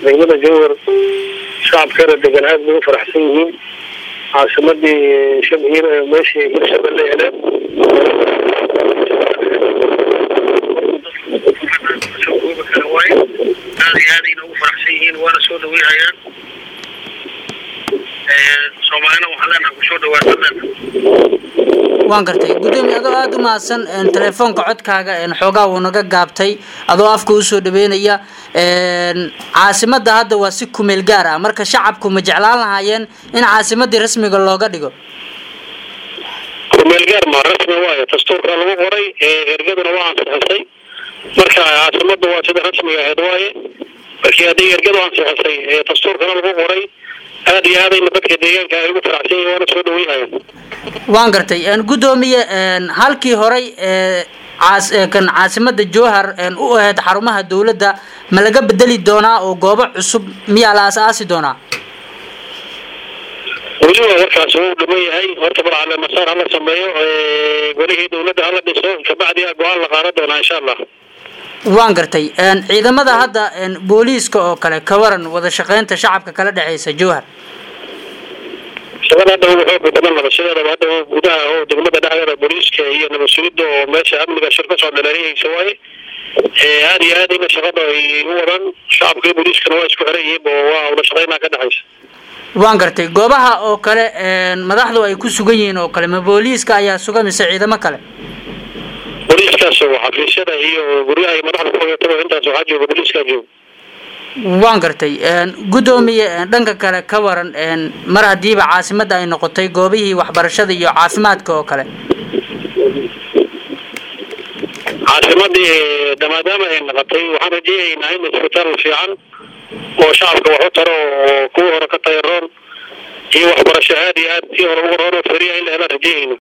degmada jowhar shacabkeeda degan aad bay u faraxsan yihiin caasimadii shabhiir meeshii hirshabelle heleen aad iyo aadayna ugu faraxsan yihiin waana soo dhaweynayaan soomaalina waxaan leenaha kusoo dhawaasana waan gartay guddoomiye adoo aada u mahadsan telefoonka codkaaga xoogaa wuu naga gaabtay adoo afka usoo dhaweynaya caasimadda hadda waa si kumeel gaar ah marka shacabku ma jeclaan lahaayeen in caasimadii rasmiga looga dhigo kumeel gaar ma rasmi waayo dastuurka lagu qoray ergaduna waa ansixisay marka caasimada waa sida rasmiga ahayd waaye markii haddii ergadu ansixisay dastuurkana lagu qoray aad iyo aadayna dadka deegaanka ay ugu faraxsan yihin waana soo dhaweynaya waan gartay guddoomiye halkii horay kan caasimada jowhar u ahayd xarumaha dawladda ma laga bedeli doonaa oo goobo cusub miyaa la aas-aasi doonaa weliba warkaas wuu dhiman yahay horta balcale masaar hala sameeyo golihii dawladda hala dhiso kabacdi go-aan la qaadan doonaa insha allah waan gartay ciidamada hadda booliiska oo kale ka waran wada shaqeynta shacabka kala dhexeysa jowhar shaqada hadda wuxuu badan nabashadeedaba hadda gudaha oo degmada dhexdeeda booliiska iyo nabadsuulida oo meesha amniga shir kasoo dhaleeriyeysa waaye aad iyo aad ina shaqada ay u wadaan shacabka iyo booliiskana waa isku xiran yihiin oo waa wada shaqeynaa ka dhexeysa waan gartay goobaha oo kale madaxdu ay ku sugan yihiin oo kale ma booliiska ayaa suga mise ciidamo kale booliiskaas oo xafiisyada iyo guryaha ay madaxda ku hoyataba intaas waxaa jooga booliiskaa jooga waan gartay guddoomiye dhanka kale ka waran mar haddiiba caasimadda ay noqotay goobihii waxbarashada iyo caafimaadka oo kale caasimadii maadaama ay noqotay waxaan rajeeyaynaa in isbitaal fiican oo shacabka wax u taro oo kuwa hore ka tayaroon iyo waxbarasho aad iyo aad tii hore uga roon oo feriya in la helaan rajeyayno